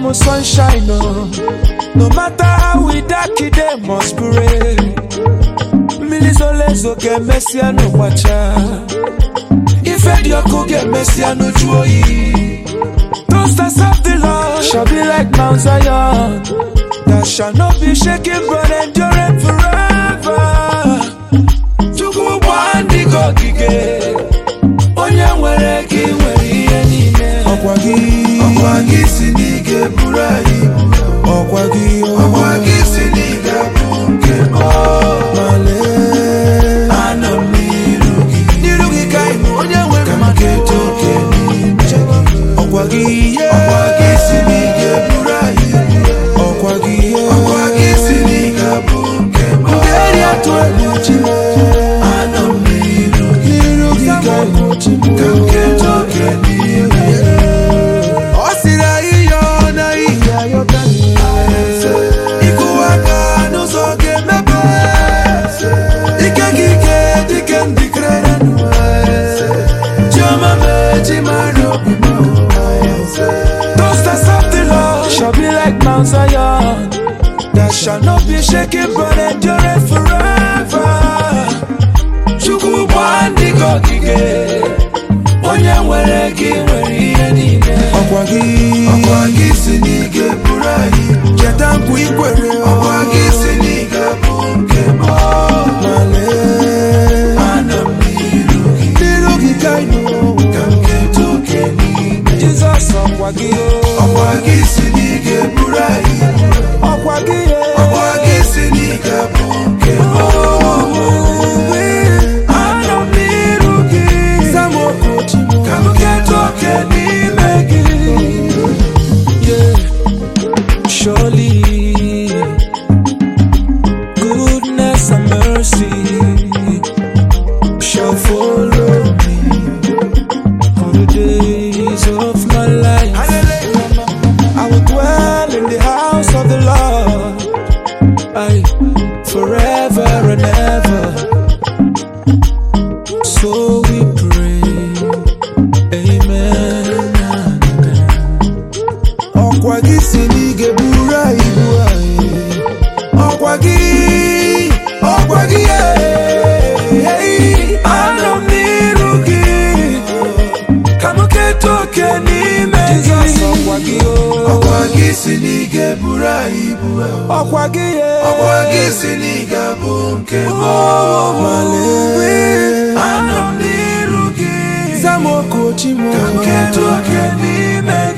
m sunshine o no matter how we dark e dey must pray mmiri zoro ezo ga-emesịa n'ụgbacha ife dị ọkụ ga-emesịa n'uju oyi Toasters of the Lord shall be like Mount Zion that shall not be shaken but endureth forever. Chukwu bụ ndị gị ogige onye nwere gị nwere ihe niile ọkwa gị ọkwa gị si n'ige buru anyị ọkwa gị ọkwa gị si n'ige bụ nke m male anọ m n'iru gị n'iru gị ka ị nọ onye nwe ka m mmadụ keta oke n'ime gị ọkwa gị ihe ọkwa gị si n'ige buru anyị ọkwa gị ihe ọkwa gị si n'ige bụ nke m eri atụ egwu chime anọ m n'iru gị n'iru gị ka ị nọ chime ka m keta oke n'ime gị ọ sịrị anyị yọọ na ihe ayọta ịkụwa aka n'ụzọ ga-emepe ike gị ike dike ndikere chioma mee chi mara obi m Toasters of the Lord shall be like Mount Zion that shall not be shaken but endure forever. Chukwu bụ ndị gị ogige onye nwere gị nwere ihe niile ọkwa gị ọkwa gị si n'ige buru anyị cheta nkwa ikwere ọkwa gị si n'ige bụ nke m male anọ m n'iru gị n'iru gị ka ị nọ ka m keta oke n'ime gị Jizọs ọkwa gị ọkwa gị si n'ige buru anyị ọkwa gị ọkwa gị si n'ige bụ nke m anọ m n'iru gị Samokochimo ka m keta oke n'ime gị Yeah. Surely, goodness and mercy shall follow me all the days of my life. I will dwell in the house of the Lord I, forever and ever. So we pray, Amen. ọkwa gị si n'ige buru anyị ibu anyị ọkwa gị ọkwa gị ee, anọ m n'iru gị ka m keta oke n'ime gị ọkwa gị ọkwa gị si n'ige buru anyị ibu ọkwa gị ọkwa gị si n'ige bụ nke m male anọ m n'iru gị Samokochimo ka m keta oke n'ime